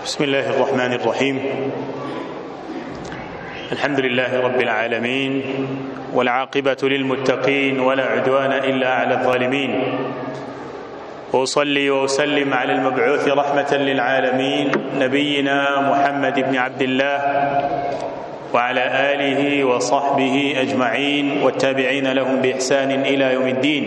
بسم الله الرحمن الرحيم الحمد لله رب العالمين والعاقبة للمتقين ولا عدوان إلا على الظالمين وأصلي وأسلم على المبعوث رحمة للعالمين نبينا محمد بن عبد الله وعلى آله وصحبه أجمعين والتابعين لهم بإحسان إلى يوم الدين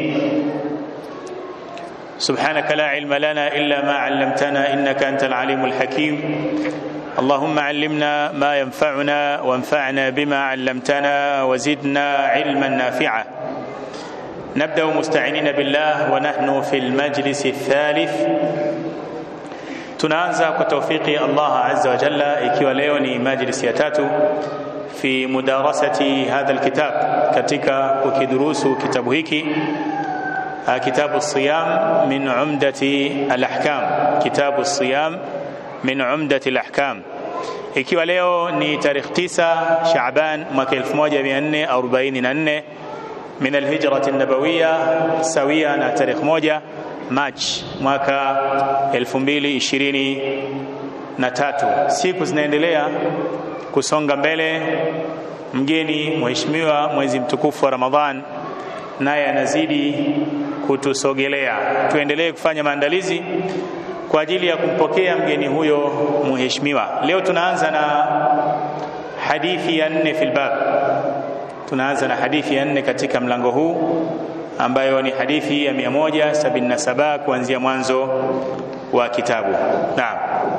سبحانك لا علم لنا إلا ما علمتنا إنك أنت العليم الحكيم اللهم علمنا ما ينفعنا وانفعنا بما علمتنا وزدنا علما نافعا نبدأ مستعينين بالله ونحن في المجلس الثالث tunaanza kwa taufiki Allah azza wa jalla ikiwa leo ni majlisi ya tatu fi mudarasati hadha alkitab katika kukidurusu kitabu hiki kitabu siyam min umdati alahkam kitabu siyam min umdati alahkam ikiwa leo ni tarehe 9 Shaaban mwaka 1444 min alhijrati an-nabawiyya sawia na tarehe moja Machi mwaka 2023. Siku zinaendelea kusonga mbele, mgeni mheshimiwa mwezi mtukufu wa Ramadhan naye anazidi kutusogelea. Tuendelee kufanya maandalizi kwa ajili ya kumpokea mgeni huyo mheshimiwa. Leo tunaanza na hadithi ya nne fil bab, tunaanza na hadithi ya nne katika mlango huu ambayo ni hadithi ya 177 kuanzia mwanzo wa kitabu. Naam.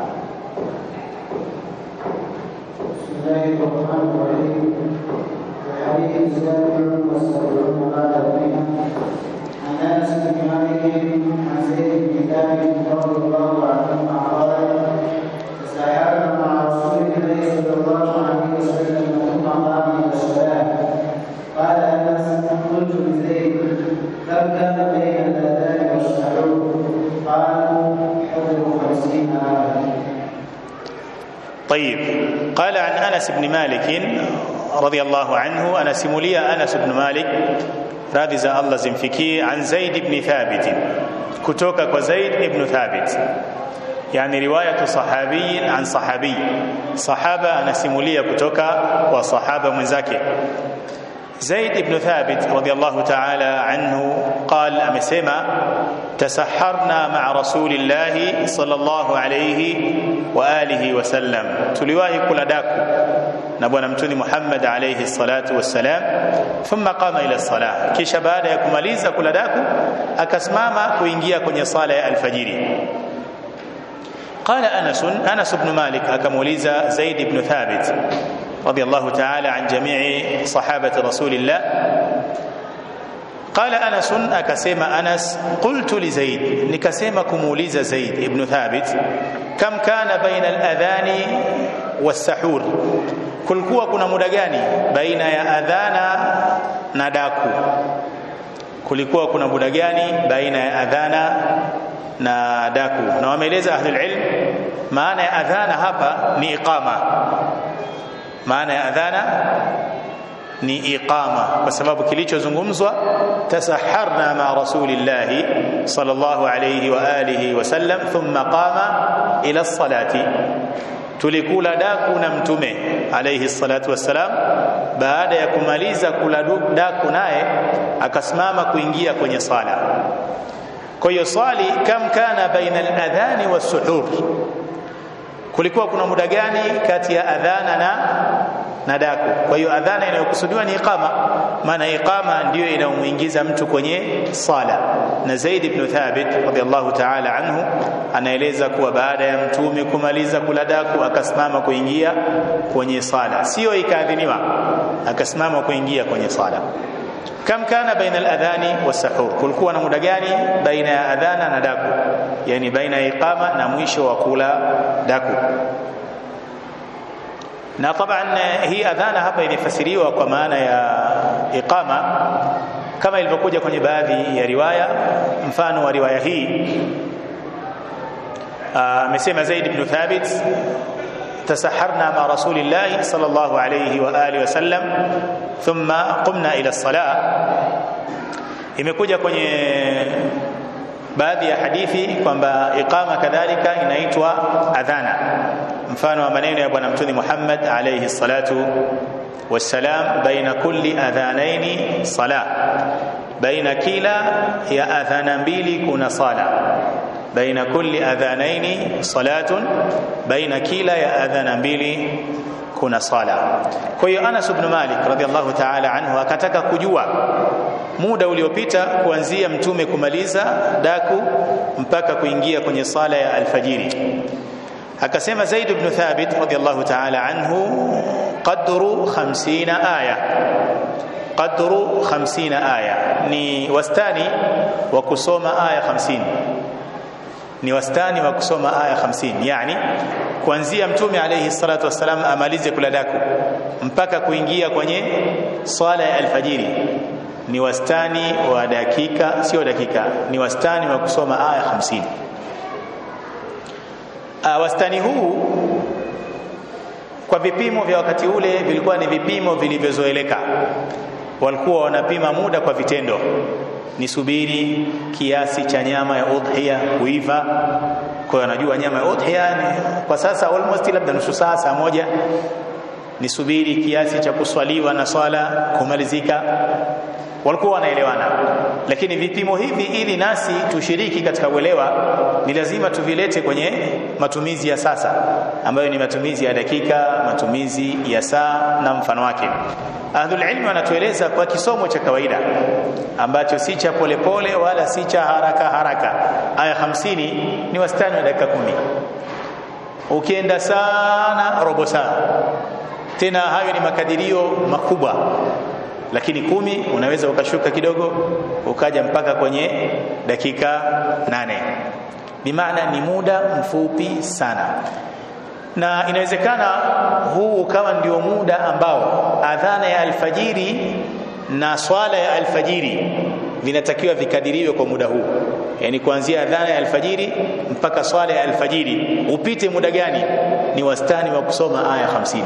عن انس بن مالك عن زيد بن ثابت رضي الله عنهما قال تساهلنا مع رسول الله صلى الله عليه وسلم ثم قام الى الصلاه قال انس قلت لزيد كم كان بين الاذان والسحور قالوا حول خمسين عاما طيب قال عن انس بن مالك رضي الله عنه انا سموليا انس بن مالك radhi za Allah zimfikie an Zaid ibn Thabit kutoka kwa Zaid ibn Thabit yani riwayatu sahabiyin an sahabi sahaba anasimulia kutoka kwa sahaba mwenzake Zaid ibn Thabit radiyallahu ta'ala anhu قال amesema tasaharna ma'a rasulillahi sallallahu alayhi wa alihi wa sallam tuliwahi kula daku na bwana mtuni Muhammad alayhi salatu wassalam thumma qama ila salah kisha baada ya kumaliza kula daku akasimama kuingia kwenye sala ya alfajiri قال انس انس بن مالك akamuuliza Zaid ibn Thabit رضي الله تعالى عن جميع صحابه رسول الله قال انس akasema Anas qultu li Zaid nikasema kumuuliza Zaid ibn Thabit kam kana baina al-adhani was-sahur kulikuwa kuna muda gani baina ya adhana na daku kulikuwa kuna muda gani baina ya adhana na daku na wameeleza ahlul ilm maana ya adhana hapa ni iqama maana ya adhana ni iqama kwa sababu kilichozungumzwa tasaharna ma rasulillah sallallahu alayhi wa alihi wasallam thumma qama ila salati tulikula daku na mtume alayhi salatu wassalam baada ya kumaliza kula daku naye akasimama kuingia kwenye sala kwa hiyo swali kam kana baina al-adhani was-suhur kulikuwa kuna muda gani kati ya adhana na na daku kwa hiyo adhana inayokusudiwa ni iqama maana iqama ndiyo inayomuingiza mtu kwenye sala na Zaid ibn Thabit radhiallahu ta'ala anhu anaeleza kuwa baada ya mtume kumaliza kula daku akasimama kuingia kwenye sala sio ikaadhiniwa akasimama kuingia kwenye sala kam kana baina al-adhani was-sahur kulikuwa na muda gani baina ya adhana na daku yani baina ya iqama na mwisho wa kula daku na taban hii adhana hapa ilifasiriwa kwa maana ya iqama kama ilivyokuja kwenye baadhi ya riwaya mfano wa riwaya hii amesema Zaid ibn Thabit تسحرنا مع رسول الله صلى الله عليه واله وسلم ثم قمنا الى الصلاه imekuja kwenye baadhi ya hadithi kwamba iqama kadhalika inaitwa adhana mfano wa maneno ya bwana mtume Muhammad alayhi salatu wassalam baina kulli adhanaini sala baina kila ya adhana mbili kuna sala baina kulli adhanaini salatun baina kila ya adhana mbili kuna sala kwa hiyo Anas ibn Malik radhiallahu ta'ala anhu akataka kujua muda uliopita kuanzia mtume kumaliza daku mpaka kuingia kwenye sala ya alfajiri akasema Zaid ibn Thabit radhiallahu ta'ala anhu qadru 50 aya qadru 50 aya ni wastani wa kusoma aya 50 ni wastani wa kusoma aya 50 yani kuanzia mtume alayhi salatu wassalam amalize kula daku mpaka kuingia kwenye swala ya alfajiri ni wastani wa dakika sio dakika ni wastani wa kusoma aya 50 uh, wastani huu kwa vipimo vya wakati ule vilikuwa ni vipimo vilivyozoeleka walikuwa wanapima muda kwa vitendo nisubiri kiasi cha nyama ya udhiya kuiva kwa hiyo anajua nyama ya udhiya ni kwa sasa almost labda nusu saa saa moja nisubiri kiasi cha kuswaliwa na swala kumalizika walikuwa wanaelewana lakini vipimo hivi ili nasi tushiriki katika uelewa ni lazima tuvilete kwenye matumizi ya sasa ambayo ni matumizi ya dakika matumizi ya saa na mfano wake ahlul ilmi wanatueleza kwa kisomo cha kawaida ambacho si cha polepole wala si cha haraka haraka aya 50 ni wastani wa dakika kumi ukienda sana robo saa tena hayo ni makadirio makubwa lakini kumi unaweza ukashuka kidogo ukaja mpaka kwenye dakika nane bimaana ni muda mfupi sana na inawezekana huu ukawa ndio muda ambao adhana ya alfajiri na swala ya alfajiri vinatakiwa vikadiriwe kwa muda huu yani kuanzia adhana ya alfajiri mpaka swala ya alfajiri upite muda gani ni wastani wa kusoma aya 50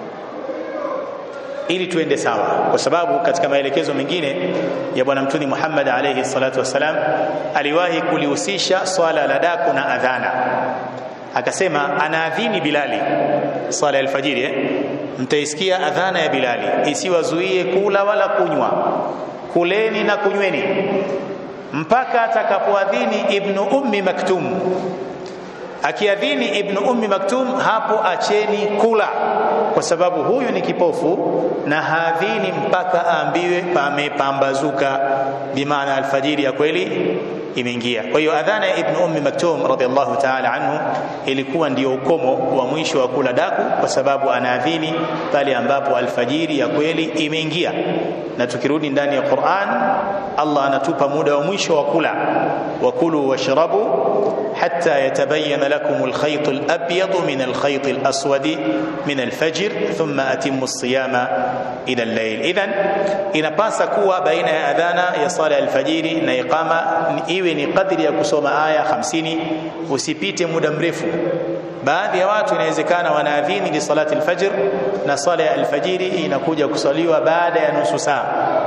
ili tuende sawa kwa sababu katika maelekezo mengine ya bwana mtuni Muhammad alayhi salatu wasalam aliwahi kulihusisha swala la daku na adhana akasema anaadhini Bilali swala ya alfajiri eh? mtaisikia adhana ya Bilali isiwazuie kula wala kunywa kuleni na kunyweni mpaka atakapoadhini ibnu ummi maktum akiadhini ibnu ummi maktum hapo acheni kula kwa sababu huyu ni kipofu na haadhini mpaka aambiwe pamepambazuka bimaana alfajiri ya kweli imeingia kwa hiyo adhana ya ibn ummi maktum radhiallahu ta'ala anhu ilikuwa ndio ukomo wa mwisho wa kula daku kwa sababu anaadhini pale ambapo alfajiri ya kweli imeingia na tukirudi ndani ya Qur'an Allah anatupa muda wa mwisho wa kula wakulu washrabu hatta yatabayyana lakum alkhayt alabyad min alkhayt alaswad min alfajr thumma atimmu as-siyama ila al-layl idhan inapasa kuwa baina ya adhana ya sala alfajiri na iqama iwe ni kadri ya kusoma aya 50 usipite muda mrefu baadhi ya watu inawezekana wanaadhini li salati alfajr na sala ya alfajiri inakuja kusaliwa baada ya nusu saa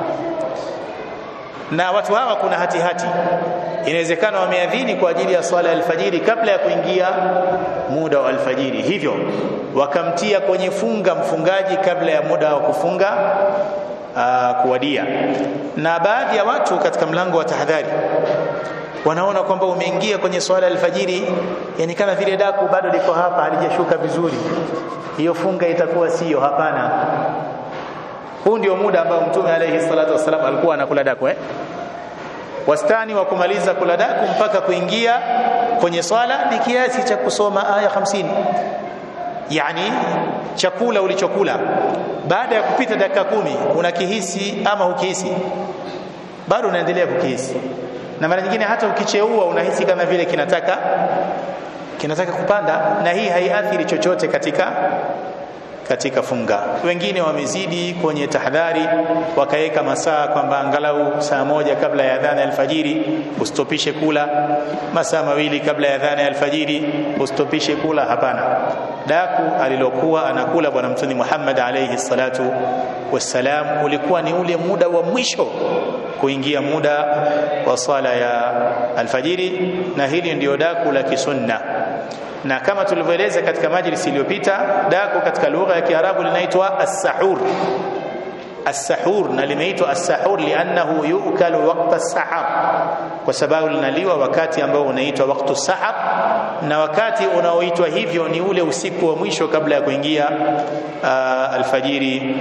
na watu hawa kuna hati hati inawezekana wameadhini kwa ajili ya swala ya alfajiri kabla ya kuingia muda wa alfajiri hivyo wakamtia kwenye funga mfungaji kabla ya muda wa kufunga uh, kuwadia na baadhi ya watu katika mlango wa tahadhari wanaona kwamba umeingia kwenye swala alfajiri yani kama vile daku bado liko hapa halijashuka vizuri hiyo funga itakuwa siyo hapana huu ndio muda ambao mtume alayhi salatu wasallam alikuwa anakula daku eh wastani wa kumaliza kula daku mpaka kuingia kwenye swala ni kiasi cha kusoma aya 50 yani chakula ulichokula baada ya kupita dakika kumi unakihisi ama hukihisi bado unaendelea kukihisi na mara nyingine hata ukicheua unahisi kama vile kinataka kinataka kupanda na hii haiathiri chochote katika katika funga wengine wamezidi kwenye tahadhari wakaweka masaa kwamba angalau saa moja kabla ya adhana ya alfajiri ustopishe kula masaa mawili kabla ya adhana ya alfajiri ustopishe kula hapana daku alilokuwa anakula bwana mtume Muhammad alayhi salatu wassalam ulikuwa ni ule muda wa mwisho kuingia muda wa sala ya alfajiri na hili ndio daku la kisunna na kama tulivyoeleza katika majlisi iliyopita daku katika lugha ya Kiarabu linaitwa as-sahur as-sahur na limeitwa as-sahur liannahu yukalu waqta as-sahar kwa sababu linaliwa wakati ambao unaitwa waktu sahar na wakati unaoitwa hivyo ni ule usiku wa mwisho kabla ya kuingia uh, alfajiri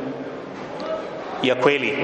ya kweli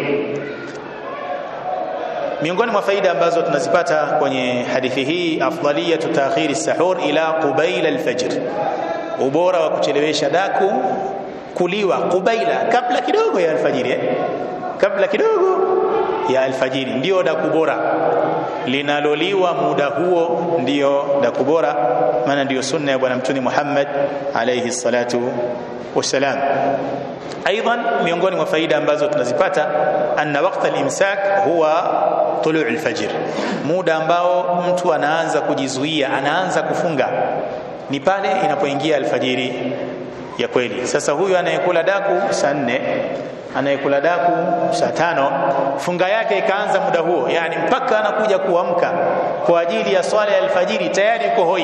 miongoni mwa faida ambazo tunazipata kwenye hadithi hii afdaliyatu taakhiri sahur ila qubaila alfajr ubora wa kuchelewesha daku kuliwa qubaila kabla kidogo ya alfajiri eh? kabla kidogo ya alfajiri ndio daku bora linaloliwa muda huo ndio daku bora maana ndio sunna ya bwana mtume Muhammad alayhi salatu wassalam ايضا miongoni mwa faida ambazo tunazipata anna waqta al-imsak huwa tulu' al-fajr muda ambao mtu anaanza kujizuia anaanza kufunga ni pale inapoingia alfajiri ya kweli sasa huyu anayekula daku saa nne anayekula daku saa tano funga yake ikaanza muda huo yani mpaka anakuja kuamka kwa ajili ya swala ya alfajiri tayari yuko hoi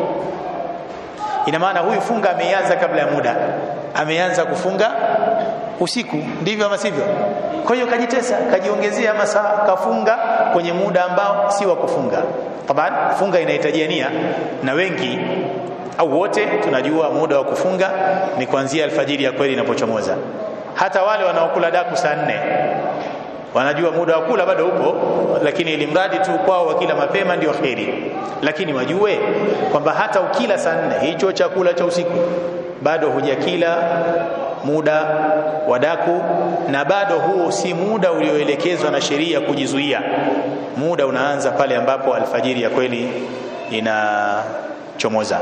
ina maana huyu funga ameianza kabla ya muda ameanza kufunga usiku ndivyo ama sivyo kwa hiyo kajitesa kajiongezea masaa kafunga kwenye muda ambao si wa kufunga taban funga inahitajia nia na wengi au wote tunajua muda wa kufunga ni kuanzia alfajiri ya kweli inapochomoza hata wale wanaokula daku saa nne wanajua muda wa kula bado upo lakini ili mradi tu kwao wakila mapema ndio kheri lakini wajue kwamba hata ukila saa nne hicho chakula cha usiku bado hujakila muda wa daku na bado huo si muda ulioelekezwa na sheria kujizuia muda unaanza pale ambapo alfajiri ya kweli inachomoza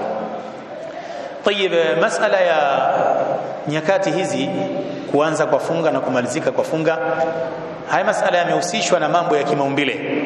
طيب masala ya nyakati hizi kuanza kwa funga na kumalizika kwa funga haya masala yamehusishwa na mambo ya kimaumbile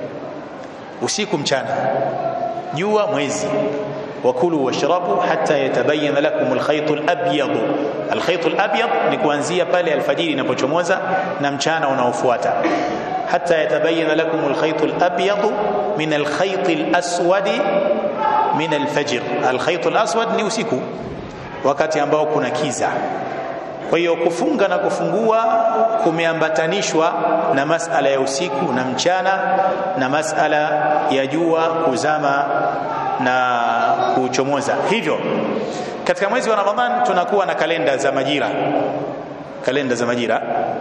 usiku mchana jua mwezi wakulu washrabu hatta yatabayyana lakum alkhayt alabyad alkhayt alabyad ni kuanzia pale alfajiri inapochomoza na mchana unaofuata hatta yatabayyana lakum alkhayt alabyad min alkhayt alaswad min alfajr alkhayt alaswad ni usiku wakati ambao kuna kiza kwa hiyo kufunga na kufungua kumeambatanishwa na masala ya usiku na mchana na masala ya jua kuzama na kuchomoza hivyo katika mwezi wa Ramadhan tunakuwa na kalenda za majira kalenda za majira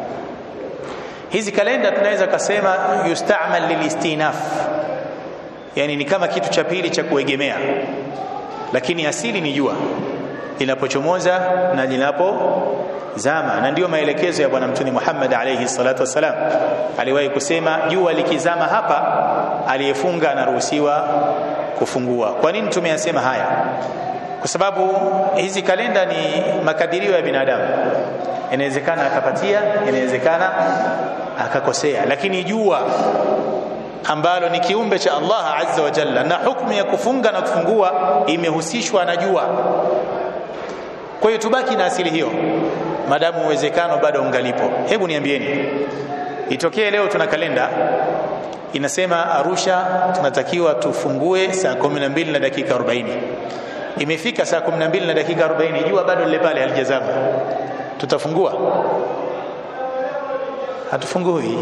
hizi kalenda tunaweza kusema yustamal lilistinaf yani ni kama kitu cha pili cha kuegemea lakini asili ni jua linapochomoza na linapozama na ndiyo maelekezo ya bwana mtume Muhammad alayhi salatu wasalam aliwahi kusema jua likizama hapa aliyefunga anaruhusiwa kufungua kwa nini tumeyasema haya kwa sababu hizi kalenda ni makadirio ya binadamu inawezekana akapatia inawezekana akakosea lakini jua ambalo ni kiumbe cha Allah azza wa jalla na hukumu ya kufunga na kufungua imehusishwa na jua kwa hiyo tubaki na asili hiyo madamu uwezekano bado ungalipo hebu niambieni itokee leo tuna kalenda inasema Arusha tunatakiwa tufungue saa 12 na dakika 40 imefika saa 12 na dakika 40 jua bado lile pale halijazama tutafungua hatufungui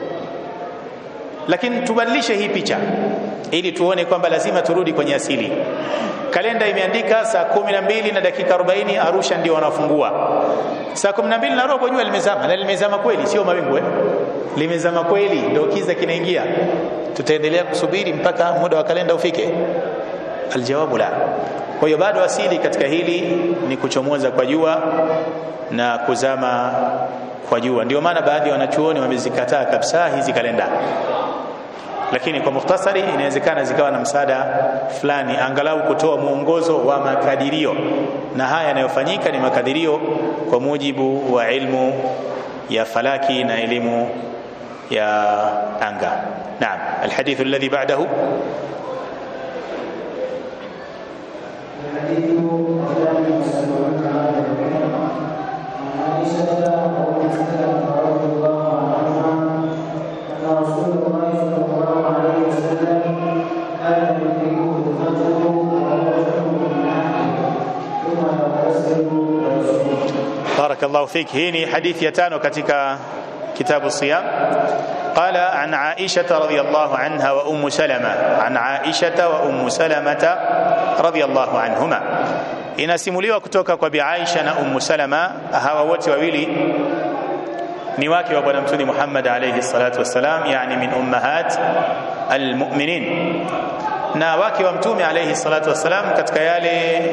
lakini tubadilishe hii picha ili tuone kwamba lazima turudi kwenye asili kalenda imeandika saa kumi na mbili na dakika 40 Arusha ndio wanafungua saa kumi na mbili na robo jua limezama na limezama kweli sio mawingu eh? limezama kweli ndio kiza kinaingia tutaendelea kusubiri mpaka muda wa kalenda ufike aljawabu la kwa hiyo bado asili katika hili ni kuchomoza kwa jua na kuzama kwa jua ndio maana baadhi ya wanachuoni wamezikataa kabisa hizi kalenda lakini kwa mukhtasari inawezekana zikawa na msaada fulani angalau kutoa mwongozo wa makadirio na haya yanayofanyika ni makadirio kwa mujibu wa ilmu ya falaki na elimu ya anga naam alhadithu alladhi ba'dahu الحديث وسبعون عاما عن عائشة وأم سلمة رضي الله عنهما أن رسول الله صلى الله عليه وسلم كان يدركه الفجر وهو جنب من أهله ثم يغتسل ويصوم barakallahu fik hii ni hadithi ya tano katika kitabu siyam قال عن عائشة رضي الله عنها وأم سلمة عن عائشة وأم سلمة رضي الله عنهما inasimuliwa kutoka kwa Bi Aisha na Ummu Salama hawa wote wawili ni wake wa bwana mtume Muhammad alayhi salatu wassalam yani min ummahat almu'minin na wake wa mtume alayhi salatu wassalam katika yale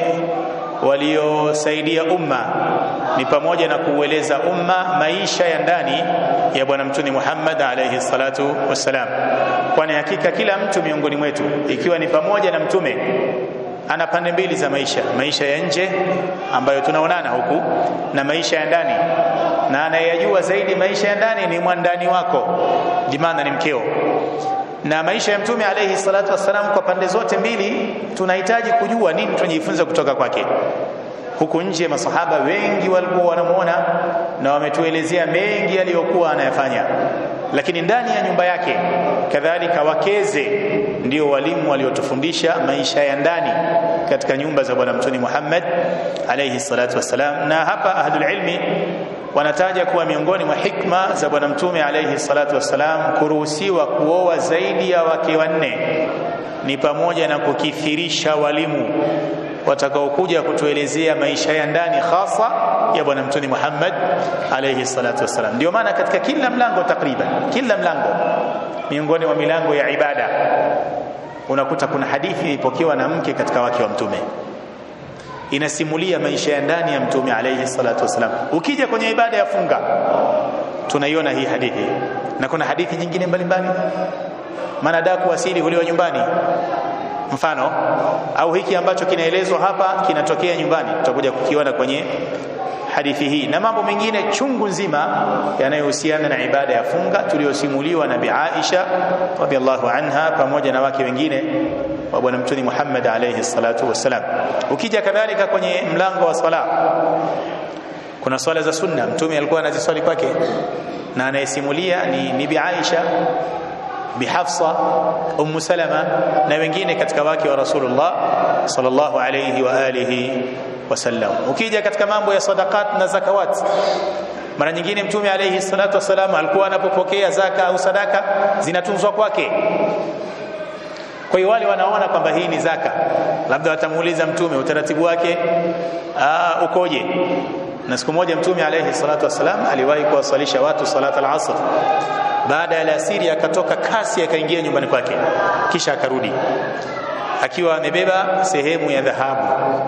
waliosaidia umma ni pamoja na kuueleza umma maisha ya ndani ya bwana mtume Muhammad alayhi salatu wassalam kwani hakika kila mtu miongoni mwetu ikiwa ni pamoja na mtume ana pande mbili za maisha maisha ya nje ambayo tunaonana huku na maisha ya ndani na anayeyajua zaidi maisha ya ndani ni mwandani wako dimana ni mkeo na maisha ya mtume alayhi salatu wassalam kwa pande zote mbili tunahitaji kujua nini tunajifunza kutoka kwake huku nje masahaba wengi walikuwa wanamuona na wametuelezea mengi aliyokuwa anayafanya lakini ndani ya nyumba yake kadhalika wakeze ndio walimu waliotufundisha maisha ya ndani katika nyumba za bwana mtume Muhammad alayhi salatu wassalam na hapa ahlul ilmi wanataja kuwa miongoni mwa hikma za bwana mtume alayhi salatu wassalam kuruhusiwa kuoa zaidi ya wake wanne ni pamoja na kukithirisha walimu watakaokuja kutuelezea maisha ya ndani hasa ya bwana mtume Muhammad alayhi salatu wassalam ndio maana katika kila mlango takriban kila mlango miongoni mwa milango ya ibada unakuta kuna hadithi ilipokewa na mke katika wake wa mtume inasimulia maisha ya ndani ya mtume alayhi salatu wasalam ukija kwenye ibada ya funga tunaiona hii hadithi na kuna hadithi nyingine mbalimbali maana daku asili huliwa nyumbani mfano au hiki ambacho kinaelezwa hapa kinatokea nyumbani tutakuja kukiona kwenye hadithi hii na mambo mengine chungu nzima yanayohusiana na ibada ya funga tuliyosimuliwa na Bi Aisha radhiallahu anha pamoja na wake wengine wa bwana mtume Muhammad alayhi salatu wassalam ukija kadhalika kwenye mlango wa sala kuna swala za sunna mtume alikuwa anaziswali kwake na anayesimulia ni, ni Bi Aisha Bi Hafsa Ummu Salama na wengine katika wake wa Rasulullah sallallahu alayhi wa alihi wasallam ukija katika mambo ya sadaqat na zakawat mara nyingine mtume alayhi salatu wasalam alikuwa anapopokea zaka au sadaka zinatunzwa kwake kwa hiyo wale wanaona kwamba hii ni zaka labda watamuuliza mtume utaratibu wake aa, ukoje na siku moja mtume alayhi salatu wasalam aliwahi kuwasalisha watu salat al-asr baada ya alasiri akatoka kasi akaingia nyumbani kwake kisha akarudi akiwa amebeba sehemu ya dhahabu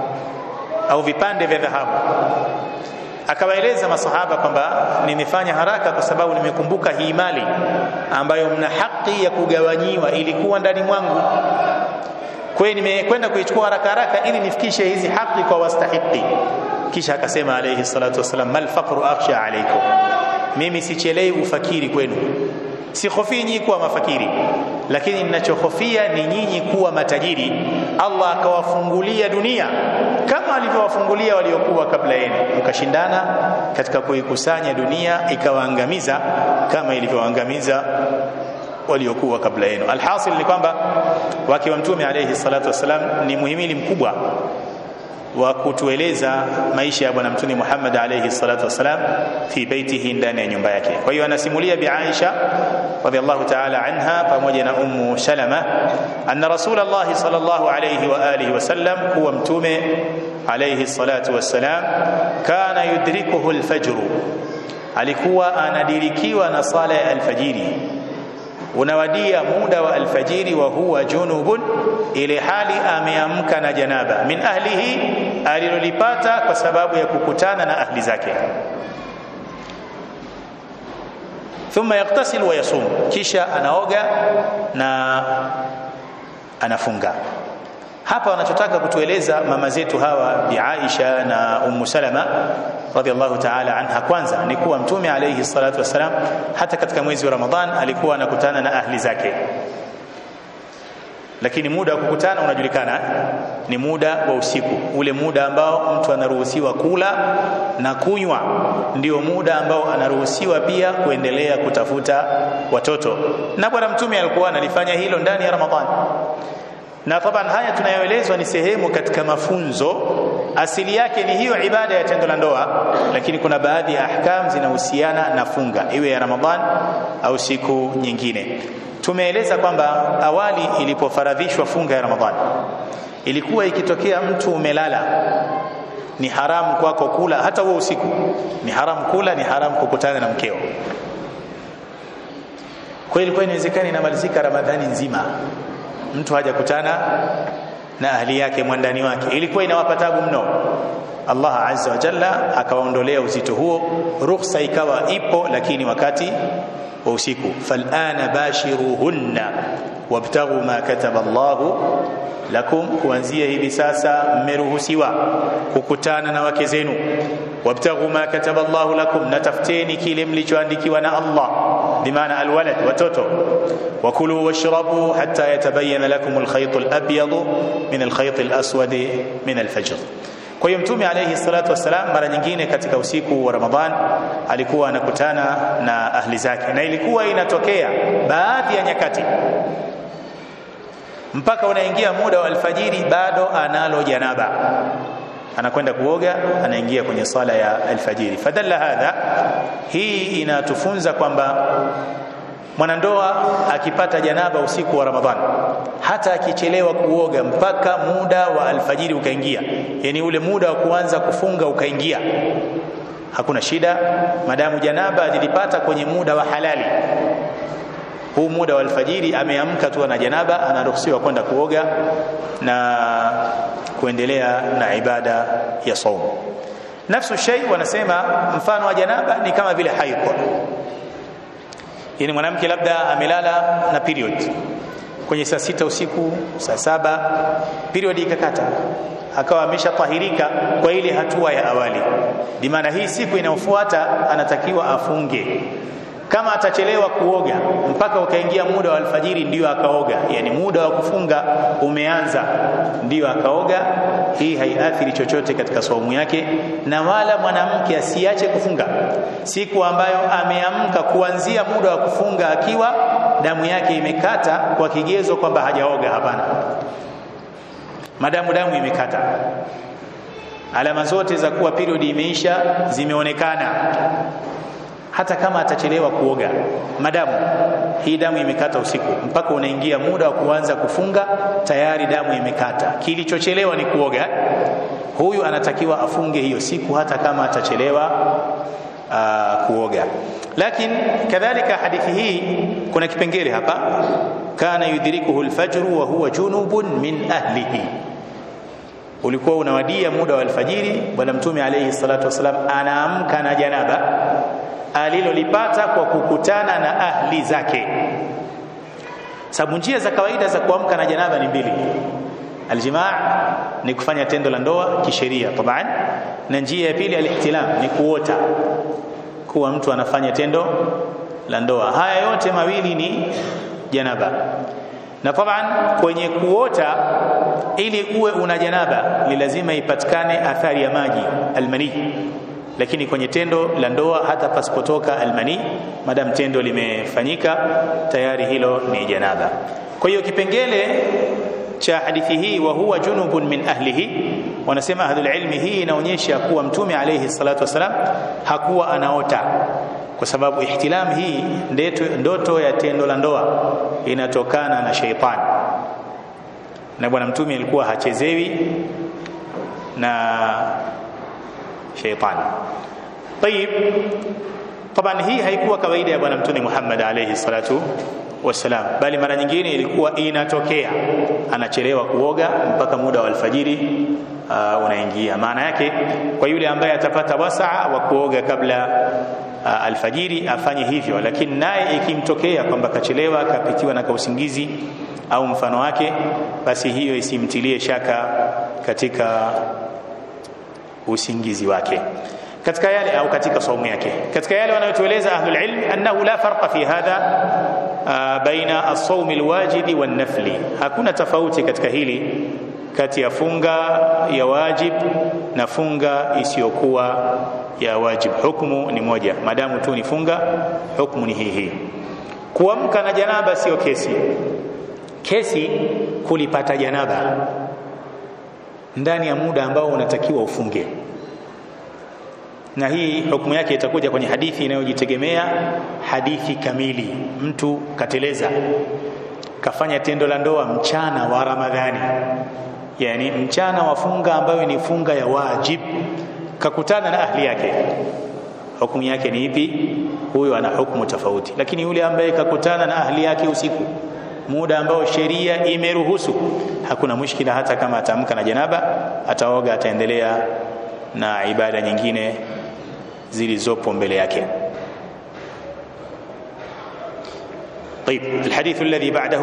au vipande vya dhahabu akawaeleza masahaba kwamba nimefanya haraka kwa sababu nimekumbuka hii mali ambayo mna haki ya kugawanyiwa ilikuwa ndani mwangu kwa hiyo nimekwenda kuichukua haraka haraka ili nifikishe hizi haki kwa wastahiki kisha akasema alayhi salatu wasalam mal faqru akhsha alaykum mimi sichelei ufakiri kwenu sihofii nyinyi kuwa mafakiri lakini ninachohofia ni nyinyi kuwa matajiri Allah akawafungulia dunia kama alivyowafungulia waliokuwa kabla yenu mkashindana katika kuikusanya dunia ikawaangamiza kama ilivyowaangamiza waliokuwa kabla yenu alhasil ni kwamba wake wa mtume alayhi salatu wasalam ni muhimili mkubwa wa kutueleza maisha ya bwana mtume Muhammad alayhi salatu wasalam fi baitihi ndani ya nyumba yake kwa hiyo anasimulia bi Aisha radhiallahu ta'ala anha pamoja na ummu Salama anna rasulullah sallallahu alayhi wa alihi wasallam huwa mtume alayhi salatu wassalam kana yudrikuhu alfajr alikuwa anadirikiwa na sala ya alfajiri unawadia muda wa alfajiri wa huwa junubun ile hali ameamka na janaba min ahlihi alilolipata kwa sababu ya kukutana na ahli zake thumma yaktasil wa yasum kisha anaoga na anafunga hapa wanachotaka kutueleza mama zetu hawa bi Aisha na Ummu Salama radhiallahu ta'ala anha kwanza ni kuwa mtume alayhi salatu wasalam hata katika mwezi wa Ramadhan alikuwa anakutana na ahli zake lakini muda wa kukutana unajulikana ni muda wa usiku ule muda ambao mtu anaruhusiwa kula na kunywa ndio muda ambao anaruhusiwa pia kuendelea kutafuta watoto na bwana mtume alikuwa analifanya hilo ndani ya ramadhani na taban haya tunayoelezwa ni sehemu katika mafunzo asili yake ni hiyo ibada ya tendo la ndoa lakini kuna baadhi ya ahkam zinahusiana na funga iwe ya ramadhan au siku nyingine tumeeleza kwamba awali ilipofaradhishwa funga ya ramadhan ilikuwa ikitokea mtu umelala ni haramu kwako kula hata huo usiku ni haramu kula ni haramu kukutana na mkeo kwa ilikuwa inawezekana inamalizika ramadhani nzima mtu hajakutana na ahli yake mwandani wake ilikuwa inawapa tabu mno Allah azza wa jalla akawaondolea uzito huo ruhusa ikawa ipo lakini wakati wa usiku falana bashiruhunna wabtaghu ma kataba Allahu lakum kuanzia hivi sasa mmeruhusiwa kukutana na wake zenu wabtaghu ma kataba Allahu lakum natafuteni kile mlichoandikiwa na Allah bimaana alwalad watoto wakulu washrabu hatta yatabayyana lakum alkhayt alabyad min alkhayt alaswad min alfajr kwa hiyo mtume alayhi salatu wassalam mara nyingine katika usiku wa Ramadhan alikuwa anakutana na ahli zake na ilikuwa inatokea baadhi ya nyakati mpaka unaingia muda wa alfajiri bado analo janaba anakwenda kuoga anaingia kwenye sala ya alfajiri fadalla hadha hii inatufunza kwamba mwanandoa akipata janaba usiku wa ramadhan hata akichelewa kuoga mpaka muda wa alfajiri ukaingia yani ule muda wa kuanza kufunga ukaingia hakuna shida madamu janaba alilipata kwenye muda wa halali huu muda wa alfajiri ameamka tu na janaba anaruhusiwa kwenda kuoga na kuendelea na ibada ya saumu nafsu shay wanasema mfano wa janaba ni kama vile haidh yani mwanamke labda amelala na period kwenye saa sita usiku saa saba period ikakata akawa ameshatahirika kwa ile hatua ya awali bimaana hii siku inayofuata anatakiwa afunge kama atachelewa kuoga mpaka ukaingia muda wa alfajiri ndiyo akaoga yani muda wa kufunga umeanza ndiyo akaoga hii haiathiri chochote katika saumu yake na wala mwanamke asiache kufunga siku ambayo ameamka kuanzia muda wa kufunga akiwa damu yake imekata kwa kigezo kwamba hajaoga hapana madamu damu imekata alama zote za kuwa period imeisha zimeonekana hata kama atachelewa kuoga madamu hii damu imekata usiku mpaka unaingia muda wa kuanza kufunga tayari damu imekata kilichochelewa ni kuoga huyu anatakiwa afunge hiyo siku hata kama atachelewa uh, kuoga lakini kadhalika hadithi hii kuna kipengele hapa kana yudrikuhu alfajru wa huwa junubun min ahlihi ulikuwa unawadia muda wa alfajiri bwana mtume alayhi salatu wasalam anaamka na janaba alilolipata kwa kukutana na ahli zake sababu njia za kawaida za kuamka na janaba ni mbili aljimaa ni kufanya tendo la ndoa kisheria taban na njia ya pili alihtilam ni kuota kuwa mtu anafanya tendo la ndoa haya yote mawili ni janaba na taban kwenye kuota ili uwe una janaba ni lazima ipatikane athari ya maji almani lakini kwenye tendo la ndoa hata pasipotoka almani madam tendo limefanyika tayari hilo ni janaba kwa hiyo kipengele cha hadithi hii wa huwa junubun min ahlihi wanasema ahlul ilmi hii inaonyesha kuwa mtume alayhi salatu wasalam hakuwa anaota kwa sababu ihtilam hii ndeto, ndoto ya tendo la ndoa inatokana na sheitani na bwana mtume alikuwa hachezewi na sheitani طيب طبعا hii haikuwa kawaida ya bwana mtume Muhammad alayhi salatu wasalam bali mara nyingine ilikuwa inatokea anachelewa kuoga mpaka muda wa alfajiri uh, unaingia maana yake kwa yule ambaye atapata wasaa wa kuoga kabla uh, alfajiri afanye hivyo lakini naye ikimtokea kwamba kachelewa akapitiwa na kausingizi au mfano wake basi hiyo isimtilie shaka katika usingizi wake katika yale au katika saumu yake katika yale wanayotueleza ahlul ilm annahu la farqa fi hadha uh, baina as-sawmi al-wajibi wan-nafli hakuna tofauti katika hili kati ya funga ya wajib na funga isiyokuwa ya wajib hukumu ni moja madamu tu ni funga hukumu ni hii hii kuamka na janaba sio kesi kesi kulipata janaba ndani ya muda ambao unatakiwa ufunge na hii hukumu yake itakuja kwenye hadithi inayojitegemea hadithi kamili mtu kateleza kafanya tendo la ndoa mchana wa ramadhani yani mchana wa funga ambayo ni funga ya wajib kakutana na ahli yake hukumu yake ni ipi huyo ana hukumu tofauti lakini yule ambaye kakutana na ahli yake usiku muda ambao sheria imeruhusu hakuna mushkila hata kama atamka na janaba ataoga ataendelea na ibada nyingine zilizopo mbele yake طيب الحديث الذي بعده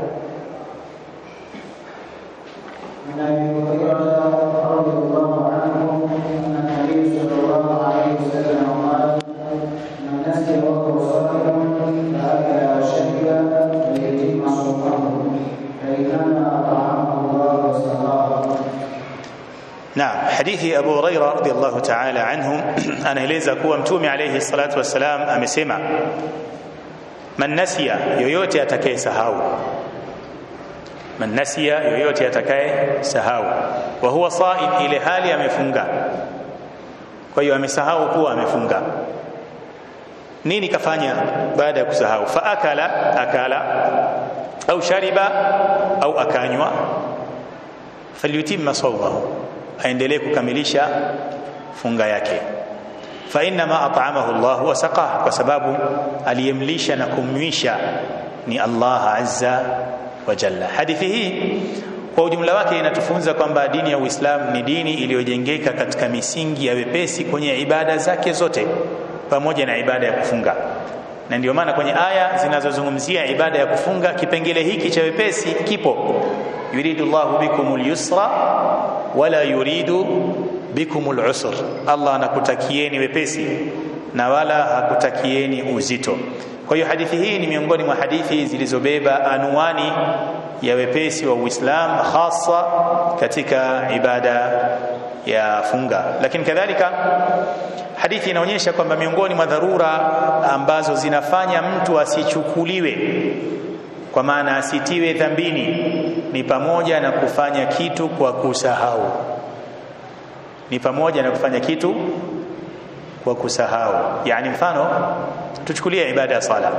عن ابي هريره رضي الله عنه ان النبي صلى الله عليه وسلم قال من نسي وهو صائم فاكل وشرب فليتم صومه فانما اطعمه الله وسقاه نعم حديث أبو هريرة رضي الله تعالى عنه anaeleza kuwa mtume alayhi salatu wassalam amesema man nasiya yoyote atakaye sahau man nasiya yoyote atakaye sahau wa huwa saim ile hali amefunga kwa hiyo amesahau kuwa amefunga nini kafanya baada ya kusahau fa akala akala au shariba au akanywa falyutimma sawmahu aendelee kukamilisha funga yake fa inma at'amahu Allah wa saqah kwa sababu aliyemlisha na kumnywisha ni Allah azza wa jalla hadithi hii kwa ujumla wake inatufunza kwamba dini ya Uislamu ni dini iliyojengeka katika misingi ya wepesi kwenye ibada zake zote pamoja na ibada ya kufunga na ndio maana kwenye aya zinazozungumzia ibada ya kufunga kipengele hiki cha wepesi kipo yuridu Allahu bikumul yusra wala yuridu bikumul usr Allah anakutakieni wepesi na wala hakutakieni uzito kwa hiyo hadithi hii ni miongoni mwa hadithi zilizobeba anwani ya wepesi wa Uislamu hasa katika ibada ya funga lakini kadhalika hadithi inaonyesha kwamba miongoni mwa dharura ambazo zinafanya mtu asichukuliwe kwa maana asitiwe dhambini ni pamoja na kufanya kitu kwa kusahau ni pamoja na kufanya kitu kwa kusahau yani mfano tuchukulie ibada ya sala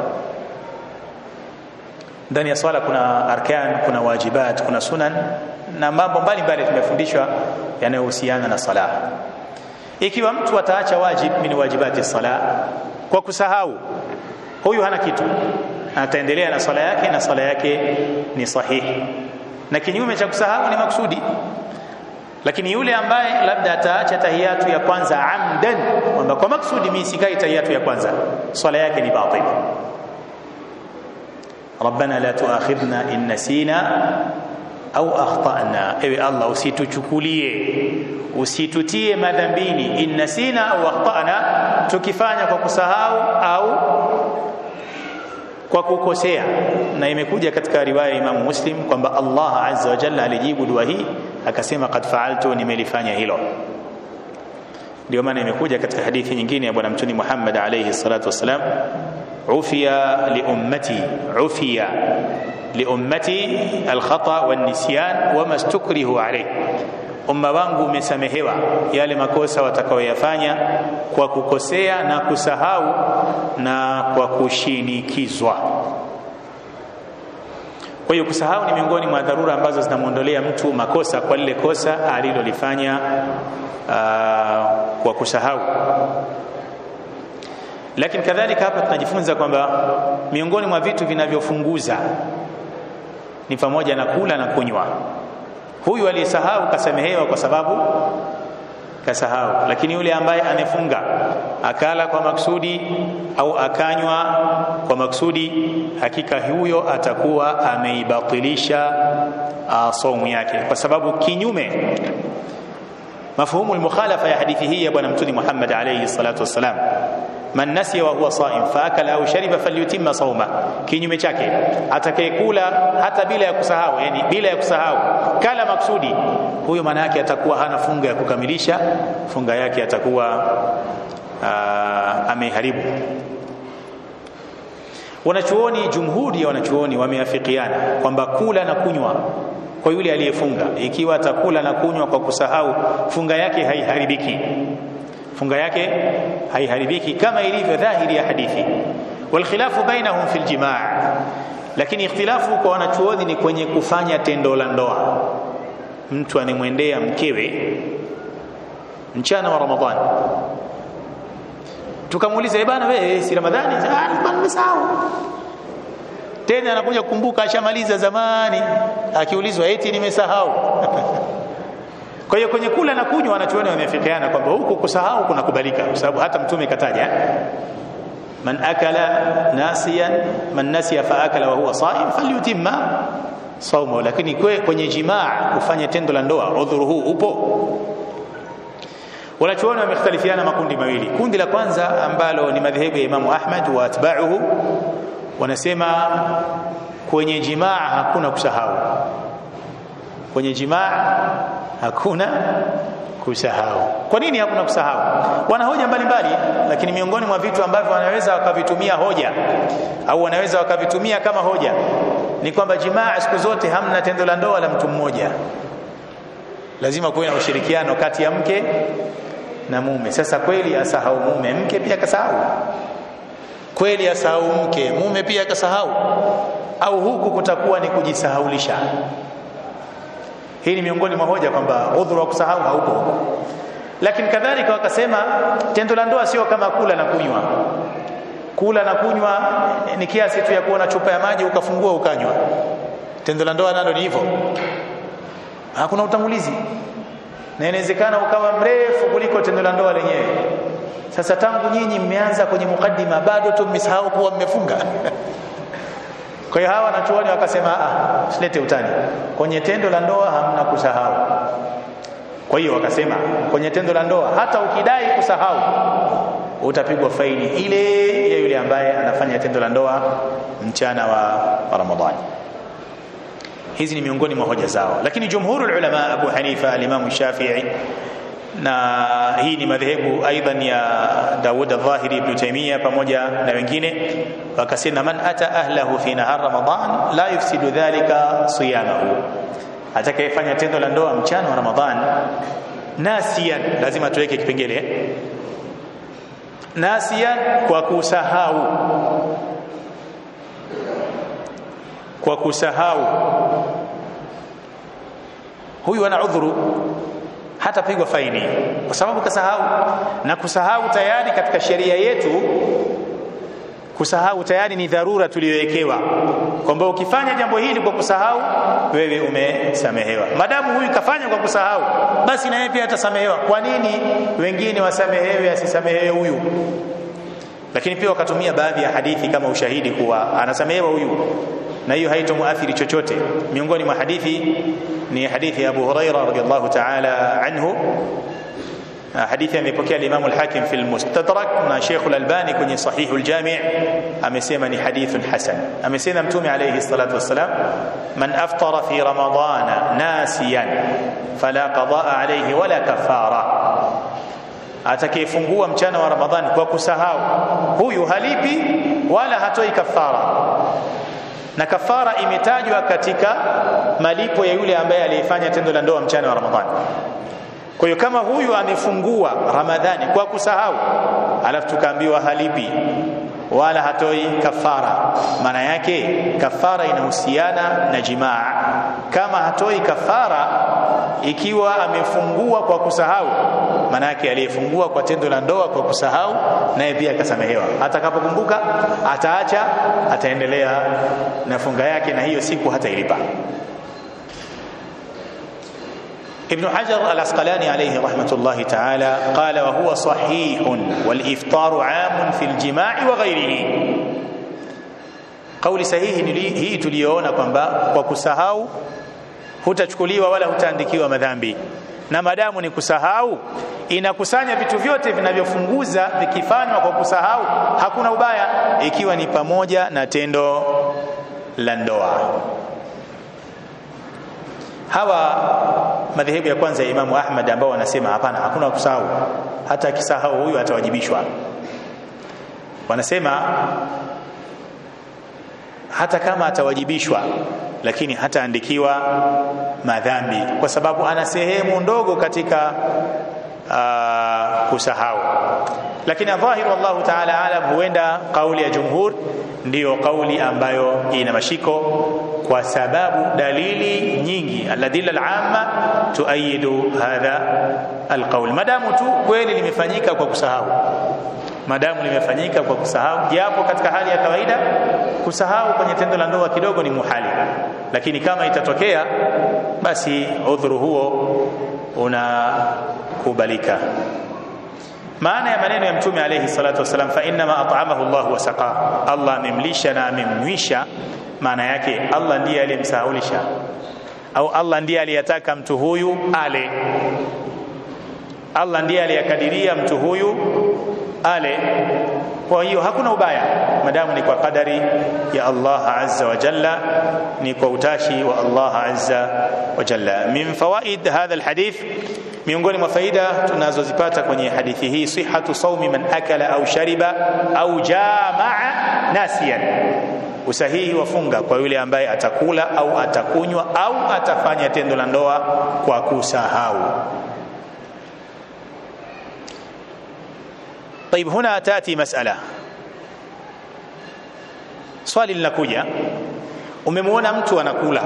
ndani ya swala kuna arkan kuna wajibat kuna sunan na mambo mbalimbali tumefundishwa yanayohusiana na sala ikiwa mtu ataacha wajib min wajibati sala kwa kusahau huyu hana kitu ataendelea na swala yake na swala yake ni sahihi na kinyume cha kusahau ni maksudi lakini yule ambaye labda ataacha tahiyatu ya kwanza amdan kwamba kwa maksudi mimi sikai tahiyatu ya kwanza swala yake ni batil ربنا لا تؤاخذنا إن نسينا au akhtana ewe allah usituchukulie usitutie madhambini innasina au akhtana tukifanya kwa kusahau au kwa kukosea na imekuja katika riwaya ya Imam Muslim kwamba Allah azza wa jalla alijibu dua hii akasema qad fa'altu nimelifanya hilo ndio maana imekuja katika hadithi nyingine ya bwana mtume Muhammad alayhi salatu wasalam ufiya li ummati ufiya li ummati alkhata wan nisyan wama stukrihu alayh umma wangu umesamehewa yale makosa watakaoyafanya kwa kukosea na kusahau na kwa kushinikizwa kwa hiyo kusahau ni miongoni mwa dharura ambazo zinamwondolea mtu makosa kwa lile kosa alilolifanya uh, kwa kusahau lakini kadhalika hapa tunajifunza kwamba miongoni mwa vitu vinavyofunguza ni pamoja na kula na kunywa huyu aliyesahau kasamehewa kwa sababu kasahau lakini yule ambaye amefunga akala kwa maksudi au akanywa kwa maksudi hakika huyo atakuwa ameibatilisha saumu yake kwa sababu kinyume mafhumu almukhalafa ya hadithi hii ya bwana mtume Muhammad alayhi salatu wassalam man nasiya wa huwa saim faakala au shariba falyutimma sauma kinyume chake atakayekula hata bila ya kusahau yani bila ya kusahau kala maksudi huyo maana yake atakuwa hana funga ya kukamilisha funga yake atakuwa ameharibu wanachuoni jumhuri ya wanachuoni wameafikiana kwamba kula na kunywa kwa yule aliyefunga ikiwa atakula na kunywa kwa kusahau funga yake haiharibiki funga yake haiharibiki kama ilivyo dhahiri ya hadithi walkhilafu bainahum fil jimaa lakini ikhtilafu kwa wanachuoni ni kwenye kufanya tendo la ndoa mtu animwendea mkewe mchana wa ramadhani tukamuuliza eh bana wewe si ramadhani ah nimesahau tena anakuja kukumbuka ashamaliza zamani akiulizwa eti nimesahau kwa hiyo kwenye kula na kunywa wanachuoni wamefikiana kwamba huku kusahau kunakubalika kwa sababu hata mtume kataja man akala nasiyan man nasiya fa akala wa huwa saim falyutimma saumu lakini kwe, kwenye jimaa kufanya tendo la ndoa udhuru huu upo wanachuoni wamekhtalifiana makundi mawili kundi la kwanza ambalo ni madhehebu ya Imamu Ahmad wa atba'uhu wanasema kwenye jimaa hakuna kusahau kwenye jimaa hakuna kusahau kwa nini hakuna kusahau wana hoja mbalimbali lakini miongoni mwa vitu ambavyo wanaweza wakavitumia hoja au wanaweza wakavitumia kama hoja ni kwamba jimaa siku zote hamna tendo la ndoa la mtu mmoja lazima kuwe na ushirikiano kati ya mke na mume sasa kweli asahau mume mke pia kasahau kweli asahau mke mume pia kasahau au huku kutakuwa ni kujisahaulisha hii ni miongoni mwa hoja kwamba udhuru wa kusahau haupo lakini kadhalika wakasema tendo la ndoa sio kama kula na kunywa kula na kunywa ni kiasi tu ya kuona chupa ya maji ukafungua ukanywa tendo la ndoa nalo ni hivyo hakuna utangulizi na inawezekana ukawa mrefu kuliko tendo la ndoa lenyewe sasa tangu nyinyi mmeanza kwenye mukaddima bado tu mmesahau kuwa mmefunga kwa hiyo hawa wanachuoni wakasema ah silete utani kwenye tendo la ndoa hamna kusahau kwa hiyo wakasema kwenye tendo la ndoa hata ukidai kusahau utapigwa faini ile ya yule ambaye anafanya tendo la ndoa mchana wa, wa Ramadhani hizi ni miongoni mwa hoja zao lakini jumhurul ulama Abu Hanifa al-Imam Shafi'i na hii ni madhehebu aidan ya Dawud al-Dhahiri Ibn Taymiyyah pamoja na wengine wakasema man ata ahlahu fi nahar Ramadan la yufsidu dhalika siyamahu atakayefanya tendo la ndoa mchana wa Ramadhan nasiyan lazima tuweke kipengele nasiyan kwa kusahau kwa kusahau huyu ana udhuru hatapigwa faini kwa sababu kasahau na kusahau tayari katika sheria yetu kusahau tayari ni dharura tuliyowekewa kwamba ukifanya jambo hili kwa kusahau wewe umesamehewa madamu huyu kafanya kwa kusahau basi na yeye pia atasamehewa kwa nini wengine wasamehewe asisamehewe huyu lakini pia wakatumia baadhi ya hadithi kama ushahidi kuwa anasamehewa huyu na hiyo haitomuathiri chochote miongoni mwa hadithi ni hadithi ya Abu Huraira radhiallahu ta'ala anhu hadithi amepokea al-Imam al-Hakim fi al-Mustadrak na Sheikh al-Albani kwenye Sahih al-Jami' amesema ni hadithun hasan amesema mtume alayhi salatu wassalam man aftara fi ramadana nasiyan fala qadaa alayhi wala kafara atakayefungua mchana wa Ramadhani kwa kusahau huyu halipi wala hatoi kafara na kafara imetajwa katika malipo ya yule ambaye aliyefanya tendo la ndoa mchana wa Ramadhani kwa hiyo kama huyu amefungua Ramadhani kwa kusahau alafu tukaambiwa halipi wala hatoi kafara maana yake kafara inahusiana na jimaa kama hatoi kafara ikiwa amefungua kwa kusahau maana yake aliyefungua kwa tendo la ndoa kwa kusahau naye pia akasamehewa atakapokumbuka ataacha ataendelea na funga yake na hiyo siku hatailipa ابن حجر العسقلاني عليه رحمة الله تعالى قال وهو صحيح والإفطار عام في الجماع وغيره قول sahihi hii tuliyoona kwamba kwa kusahau hutachukuliwa wala hutaandikiwa madhambi na madamu ni kusahau inakusanya vitu vyote vinavyofunguza vikifanywa kwa kusahau hakuna ubaya ikiwa ni pamoja na tendo la ndoa hawa madhehebu ya kwanza ya Imamu Ahmad ambao wanasema hapana hakuna kusahau hata akisahau huyu atawajibishwa wanasema hata kama atawajibishwa lakini hataandikiwa madhambi kwa sababu ana sehemu ndogo katika uh, kusahau lakini dhahir wallahu ta'ala alam huenda kauli ya jumhur ndiyo kauli ambayo ina mashiko kwa sababu dalili nyingi aladilla alama tuayidu hadha alqaul madamu tu kweli limefanyika kwa kusahau madamu limefanyika kwa kusahau japo katika hali ya kawaida kusahau kwenye tendo la ndoa kidogo ni muhali lakini kama itatokea basi udhuru huo unakubalika maana ya maneno ya mtume alayhi salatu wasalam fa innama at'amahu Allah wa saqa Allah amemlisha na amemnywisha maana yake Allah ndiye aliyemsahaulisha au Allah ndiye aliyataka mtu huyu ale Allah ndiye aliyakadiria mtu huyu ale kwa hiyo hakuna ubaya madamu ni kwa kadari ya Allah azza wa jalla ni kwa utashi wa Allah azza wa jalla min fawaid hadha alhadith miongoni mwa faida tunazozipata kwenye hadithi hii sihatu saumi man akala au shariba au jamaa nasiyan usahihi wa funga kwa yule ambaye atakula au atakunywa au atafanya tendo la ndoa kwa kusahau طيب هنا تاتي مساله swali linakuja umemwona mtu anakula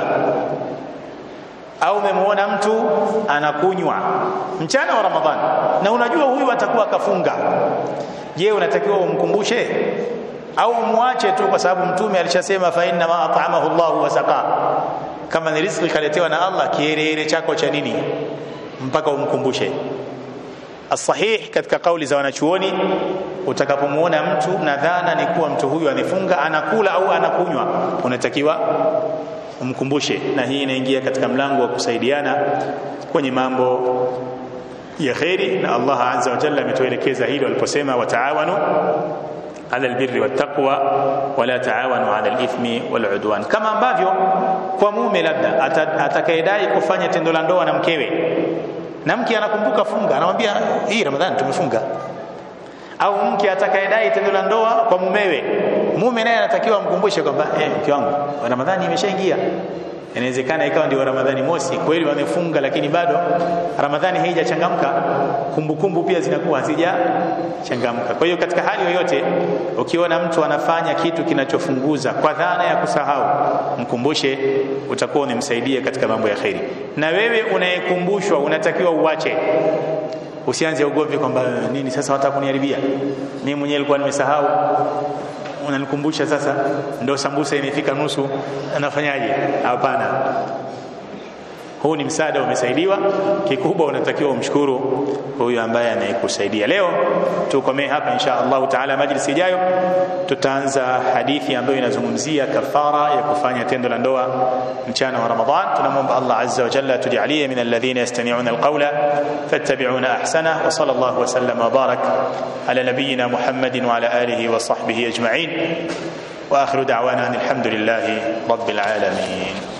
au umemwona mtu anakunywa mchana wa ramadhani na unajua huyu atakuwa akafunga je unatakiwa umkumbushe au umwache tu kwa sababu mtume alishasema fa inna ma at'amahu Allah wa saqa kama ni riziki kaletewa na Allah kiherehere chako cha nini mpaka umkumbushe asahih katika kauli za wanachuoni utakapomuona mtu na dhana ni kuwa mtu huyu amefunga anakula au anakunywa unatakiwa umkumbushe na hii inaingia katika mlango wa kusaidiana kwenye mambo ya kheri na Allah azza wa jalla ametuelekeza hilo aliposema wataawanu ala albirri wattaqwa wala taawanu ala alithmi waludwan kama ambavyo kwa mume labda atakayedai kufanya tendo la ndoa na mkewe na mke anakumbuka funga anamwambia hii ramadhani tumefunga au mke atakayedai tendo la ndoa kwa mumewe mume naye anatakiwa amkumbushe kwamba eh, mke wangu ramadhani imeshaingia inawezekana ikawa ndio ramadhani mosi kweli wamefunga lakini bado ramadhani haijachangamka kumbukumbu pia zinakuwa hazijachangamka kwa hiyo katika hali yoyote ukiona mtu anafanya kitu kinachofunguza kwa dhana ya kusahau mkumbushe utakuwa unamsaidia katika mambo ya kheri na wewe unayekumbushwa unatakiwa uache usianze ugomvi kwamba nini sasa wataka kuniharibia mimi mwenyewe nilikuwa nimesahau unanikumbusha sasa ndo sambusa imefika nusu anafanyaje hapana huu ni msaada umesaidiwa kikubwa unatakiwa umshukuru huyu ambaye anayekusaidia leo tukomee hapa insha Allah taala majlisi ijayo tutaanza hadithi ambayo inazungumzia kafara ya kufanya tendo la ndoa mchana wa Ramadhan tunamwomba Allah azza wa jalla tujalie min alladhina yastami'una alqawla fattabi'una ahsana wa sallallahu wa sallam wa barak ala nabiyyina Muhammadin wa ala alihi wa sahbihi ajma'in واخر دعوانا ان الحمد لله رب العالمين